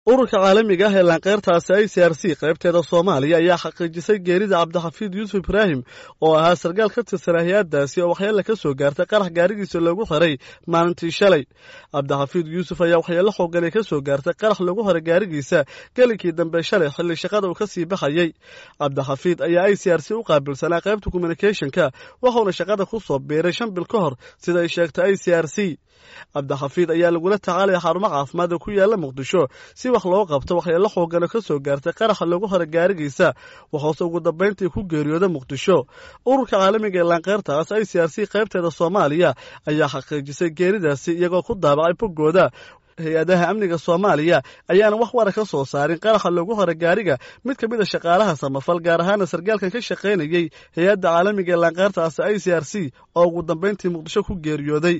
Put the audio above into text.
ururka caalamiga ah ee laanqeyrtaasi i c r c qaybteeda soomaaliya ayaa xaqiijisay geerida cabdixafiid yuusuf ibraahim oo ahaa sarkaal ka tirsan hay-addaasi oo waxyeele ka soo gaartay qarax gaarigiisa loogu xiray maalintii shalay cabdixafiid yuusuf ayaa waxyeelo xoogan ay ka soo gaartay qarax loogu xiray gaarigiisa gelinkii dambe shalay xilli shaqada uu ka sii baxayey cabdixafiid ayaa i c r c u qaabilsanaa qaybta communicationka waxauna shaqada ku soo biiray shan bil ka hor sida ay sheegtay i c r c cabdixafiid ayaa lagula tacaalaya xarumo caafimaad oo ku yaala muqdisho si wax loo qabto waxyeelo xoogana ka soo gaartay qaraxa loogu hora gaarigiisa waxoose ugu dambayntii ku geeriyooda muqdisho ururka caalamiga ee laanqeyrtaas i c r c qaybteeda soomaaliya ayaa xaqiijisay geeridaasi iyagoo ku daabacay boggooda hay-adaha amniga soomaaliya ayaana wax wara ka soo saarin qaraxa loogu hora gaariga mid ka mid a shaqaalaha samafal gaar ahaana sarkaalkan ka shaqaynayey hay-adda caalamiga ee laanqeyrtaasi i c r c oo ugu dambayntii muqdisho ku geeriyooday